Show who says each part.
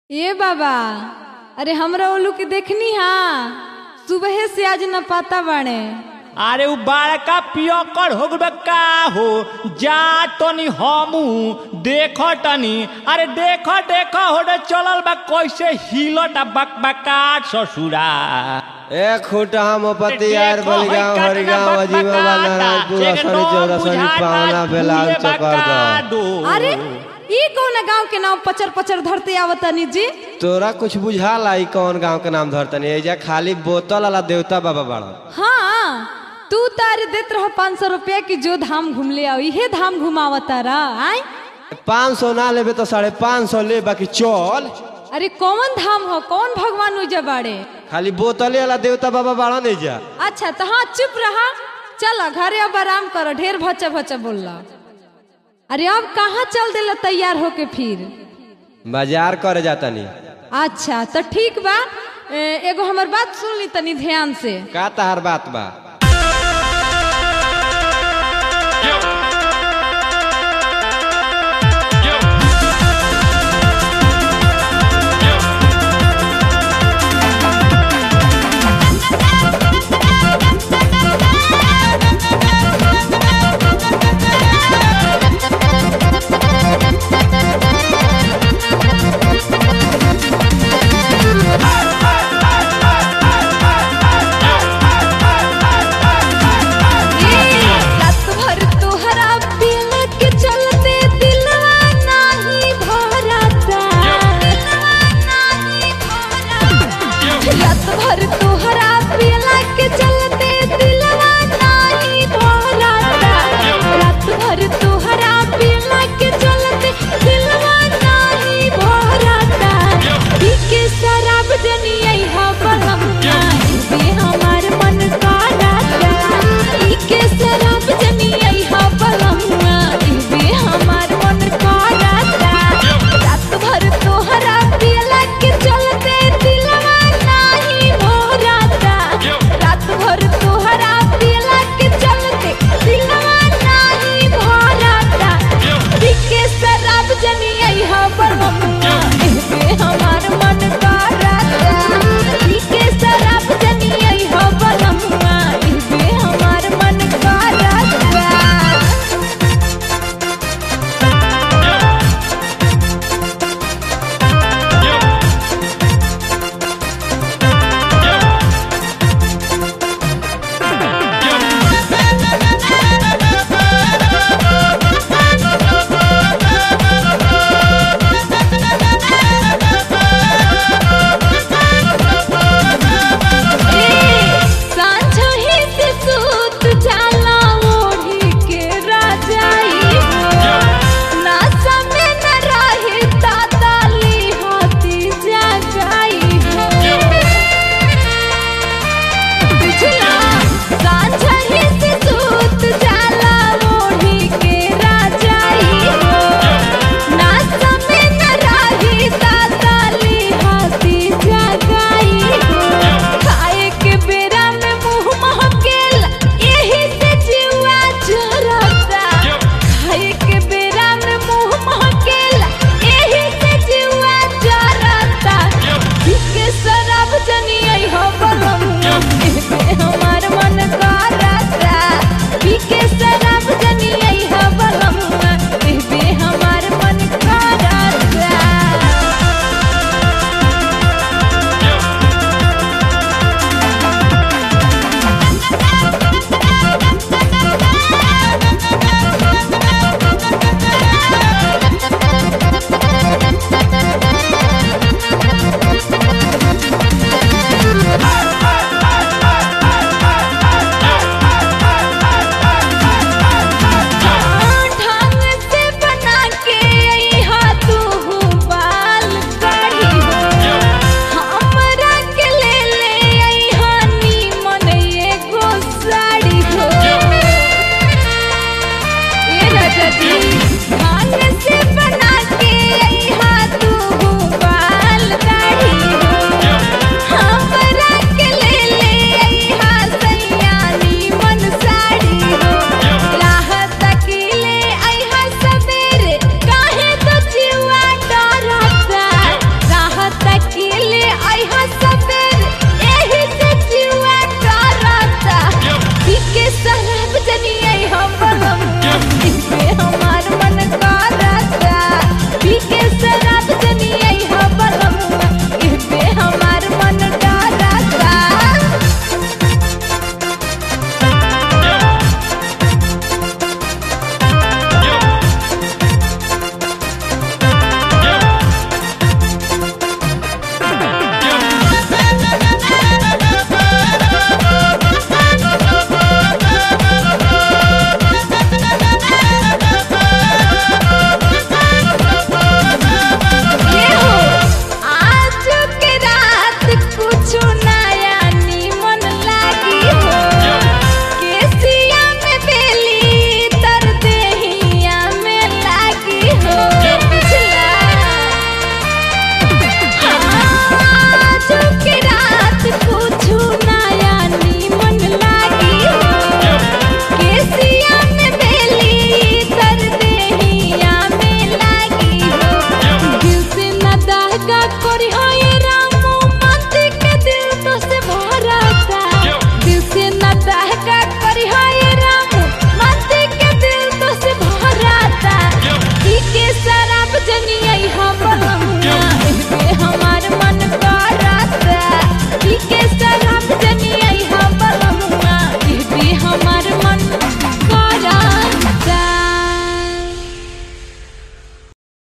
Speaker 1: ए बाबा अरे हमरा ओलू के देखनी हा सुबह से आज न पाता बाड़े
Speaker 2: अरे उ बड़का पियकर हो गए का हो जा तनी हमू देख तनी अरे देख देख हो रे चलल बा कैसे हिलत बकबकाट ससुरा
Speaker 3: ए खूटा मोपति यार बलिगांव हरिगांव अजीमा नारायणपुर असनी चौरसनी पावना बेलाल चकर दो
Speaker 1: अरे ई कौन गांव के नाम पचर पचर धरते आवतनी जी
Speaker 3: तोरा कुछ बुझाला ई कौन गांव के नाम धरतनी एजा खाली बोतल वाला देवता बाबा बाड़ा
Speaker 1: हाँ तू तारे देत रह पाँच सौ रुपया की जो धाम घूम ले आओ इहे धाम घुमावता रहा आय
Speaker 3: पाँच सौ ना लेबे तो साढ़े पाँच सौ ले बाकी चल
Speaker 1: अरे कौन धाम हो कौन भगवान उजा बाड़े
Speaker 3: खाली बोतले वाला देवता बाबा बाड़ा नहीं जा
Speaker 1: अच्छा तो हाँ चुप रहा चल घरे अब आराम करो ढेर भचा भचा बोलला अरे अब कहाँ चल देला तैयार होके फिर
Speaker 3: बाजार करे जाता नहीं
Speaker 1: अच्छा तो ठीक बा ए, एगो हमर बात सुन ली तनी ध्यान से
Speaker 3: का तहार बात बा